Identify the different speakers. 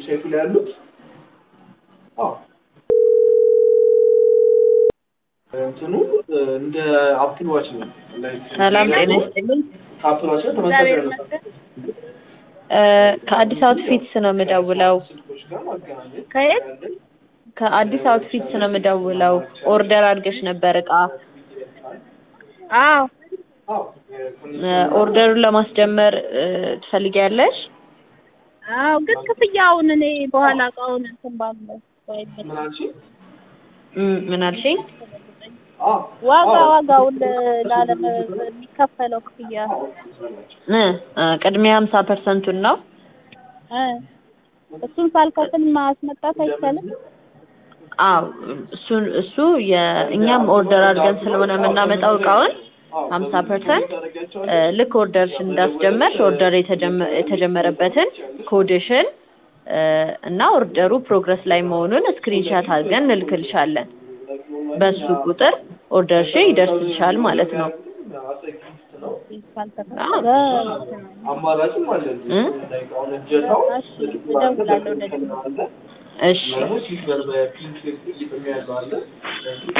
Speaker 1: ዌብሳይቱ ላይ ያሉት አዎ እንትኑ እንደ አፕል ዋች ነው።
Speaker 2: ሰላም ጤና ይስጥልኝ።
Speaker 1: ከአፕል ዋች ጋር ተመሳሳይ ነው።
Speaker 2: እ ከአዲስ አውትፊትስ ነው የምደውለው።
Speaker 1: ስልኮች ጋር ማገናኘት
Speaker 3: ከየት?
Speaker 2: ከአዲስ አውትፊትስ ነው የምደውለው። ኦርደር አድርገሽ ነበር እቃ።
Speaker 3: አዎ
Speaker 1: አዎ
Speaker 2: እ ኦርደሩን ለማስጀመር እ ትፈልጊያለሽ?
Speaker 3: አዎ፣ ግን ክፍያውን እኔ በኋላ እቃውን እንትን ባለው
Speaker 1: ምን አልሽኝ?
Speaker 2: እም፣ ምን አልሽኝ?
Speaker 1: አዎ
Speaker 3: ዋጋ
Speaker 1: አዎ።
Speaker 3: ዋጋውን ላለም የሚከፈለው ክፍያ
Speaker 2: እ እ ቅድሚያ ሀምሳ ፐርሰንቱን ነው።
Speaker 3: እ እሱን ሳልከፍል ማስመጣት አይቻልም።
Speaker 2: አዎ እሱን እሱ የእኛም ኦርደር አድርገን ስለሆነ የምናመጣው እቃውን ሀምሳ ፐርሰንት ልክ ኦርደርሽን እንዳስጀመርሽ ኦርደር የተጀመ- የተጀመረበትን ኮድሽን እ እና ኦርደሩ ፕሮግረስ ላይ መሆኑን ስክሪንሻት አድርገን እንልክልሻለን። በሱ ቁጥር ኦርደርሽ ይደርስልሻል ማለት ነው።
Speaker 3: ካልተከፈለ
Speaker 1: አማራጭም አለ።
Speaker 2: እ?
Speaker 1: አሁን እጀታው
Speaker 3: እሺ፣ እደውላለሁ ወደዚህ።
Speaker 2: እሺ
Speaker 1: ደግሞ ሲልቨር በፒንክ የሚያለው አለ